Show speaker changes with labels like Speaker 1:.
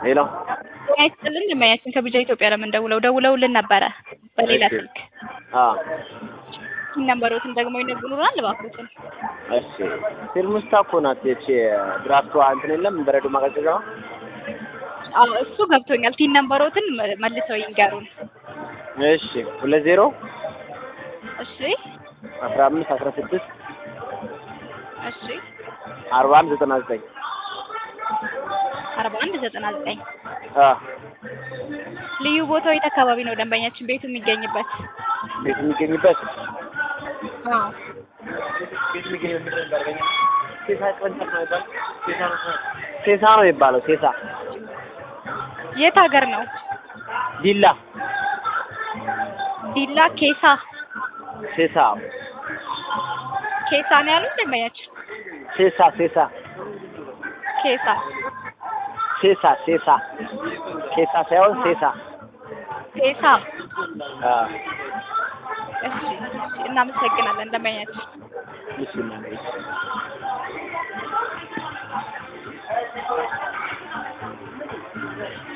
Speaker 1: ሄሎ
Speaker 2: ጤና ይስጥልን ደንበኛችን ከቢጃ ኢትዮጵያ ለምን ደውለው ደውለውልን ነበረ በሌላ
Speaker 1: እሺ።
Speaker 2: ስልክ
Speaker 1: አዎ
Speaker 2: ነንበሮትን ደግሞ ይነግሩናል እባክዎትን
Speaker 1: እሺ ፊልሙስታ እኮ ናት ይቺ ድራፍቷ እንትን የለም በረዶ ማቀዝቀዣዋ
Speaker 2: አዎ እሱ ገብቶኛል ቲን ነንበሮትን መ- መልሰው ይንገሩን
Speaker 1: እሺ ሁለት ዜሮ
Speaker 2: እሺ
Speaker 1: አስራ አምስት አስራ ስድስት
Speaker 2: እሺ
Speaker 1: አርባ አንድ ዘጠና ዘጠኝ
Speaker 2: አርባ አንድ ዘጠና ዘጠኝ
Speaker 1: አ
Speaker 2: ልዩ ቦታው የት አካባቢ ነው ደንበኛችን ቤቱ የሚገኝበት
Speaker 1: ቤት የሚገኝበት
Speaker 2: አዎ
Speaker 1: ቤት የሚገኝበት ደርበኛ ሴሳ ቅርንጫፍ ነው የሚባለው ሴሳ ነው ሴሳ ነው የሚባለው ሴሳ
Speaker 2: የት ሀገር ነው
Speaker 1: ዲላ
Speaker 2: ዲላ ኬሳ
Speaker 1: ሴሳ
Speaker 2: ኬሳ ነው ያሉት ደንበኛችን
Speaker 1: ሴሳ ሴሳ
Speaker 2: ኬሳ
Speaker 1: ሴሳ ሴሳ ሴሳ ሳይሆን ሴሳ
Speaker 2: ኬሳ
Speaker 1: አ
Speaker 2: እሺ እሺ እናመሰግናለን ደንበኛችን
Speaker 1: ምስል